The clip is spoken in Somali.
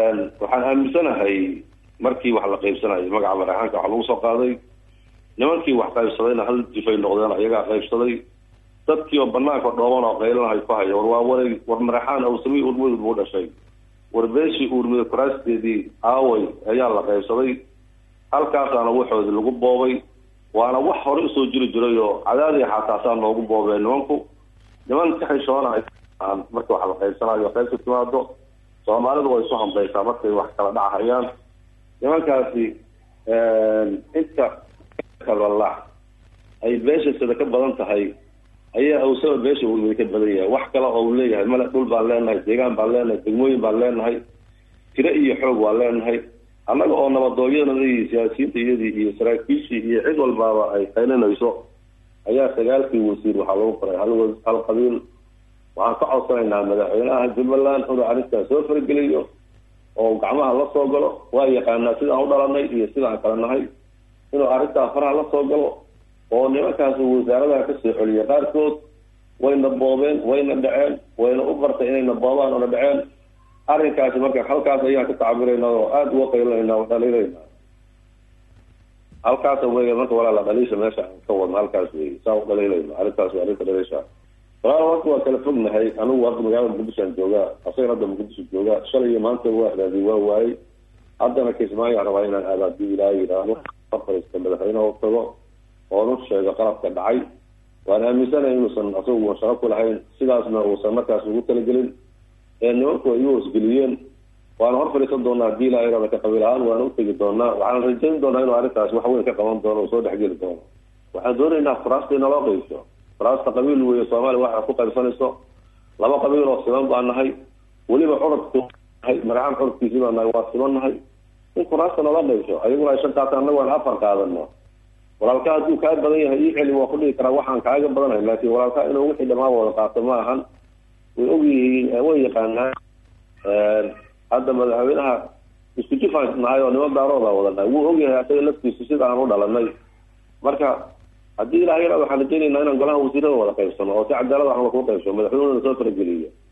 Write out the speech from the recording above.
waxaan aaminsanahay markii wax la qaybsanayo magaca maraxaanka waxa lagu soo qaaday nimankii wax qaybsadayna hal jifay noqdeen ayagaa qaybsaday dadkii oo banaanka dhooban oo qaylanahay ku haya war waa waray war maraxaan awsami urmudug buu dhashay war beeshii uurmida kuraasteedii aaway ayaa la qaybsaday halkaasaana waxoodii lagu boobay waana wax hore usoo jiri jiray oo cadaadii xaataasaa noogu boobeen nimanku niman ka xishoona marka wax la qaybsanayo qaybka timaado soomaalidu way isu hambaysaa markay wax kala dhacahayaan nimankaasi inta kalala ay beesha sida ka badan tahay ayaa awsaba beesha urmida ka badan yahay wax kale oo uu leeyahay male dhul baan leenahay deegaan baan leenahay degmooyin baan leenahay tiro iyo xoog waan leenahay annaga oo nabadooyadana iyo siyaasiyiinta iyadii iyo saraakiishii iyo cid walbaaba ay qaylinayso ayaa sagaalkii wasiir waxaa lagu qoray hal hal qabiil waxaan ka codsanaynaa madaxweynaha jubbaland inuu arrintaas soo fargeliyo oo gacmaha la soo galo waa yaqaanaa sidaan u dhalanay iyo sidaan kala nahay inuu arrintaa faraha la soo galo oo nimankaas wasaaradaha kasoo celiya qaarkood wayna boobeen wayna dhaceen wayna u bartay inayna boobaan oona dhaceen arrinkaasi marka halkaas ayaan ka tacbirayna oo aada uga qaylinayna oo dhaliilayna halkaas wey marka walaala dhaliisha meesha aan ka wadno halkaas wey saa u dhaliilayna arrintaas waa arrinta dhaliisha walaal marka waa kala fognahay anigu hadda magaalada muqdishoan joogaa asagan hadda muqdisho joogaa shalay iyo maanta waa raadi waa waayey haddana kismaayo rabaa inaan aado haddii ilaaha yidhaahdo fariista madaxweyne u tago oonu sheego qalabka dhacay waan aaminsanay inuusan asagu shaqo ku lahayn sidaasna uusan markaas ugu talagelin ee nimanku ay u hoosgeliyeen waana hor fadhiisan doonaa haddii ilaaha yidhahdo ka qabiil ahaan waana utegi doonaa waxaan rajayn doonaa inuu arrintaas wax weyn ka qaban doono oo soo dhexgeli doono waxaan doonaynaa furaasta inaloo qaybso furaasta qabiil weeye soomaaliya waxa ku qaybsanayso laba qabiil oo siman baan nahay weliba curudku nahay maraxaan curudkiisii baan nahay waa siman nahay in furaasta nala qaybso ayaguna ay shan qaataan annagu aan afar qaadano walaalka hadduu kaa badan yahay ii celi waa ku dhigi karaa waxaan kaaga badanahay laakiin walaalka inuu wixii dhamaa wada qaato ma ahan way ogyihiin way yaqaanaan hadda madaxweynaha isku jifaan nahay oo niman daarooda wadanahay wuu ogyahay asaga laftiisu sida aan u dhalanay marka haddii ilaha yara waxaan rajaynaynaa inaan golaha wasiirada wada qaybsano oo si cadaalad wax lagu qaybsano madaxweynena soo farageliyo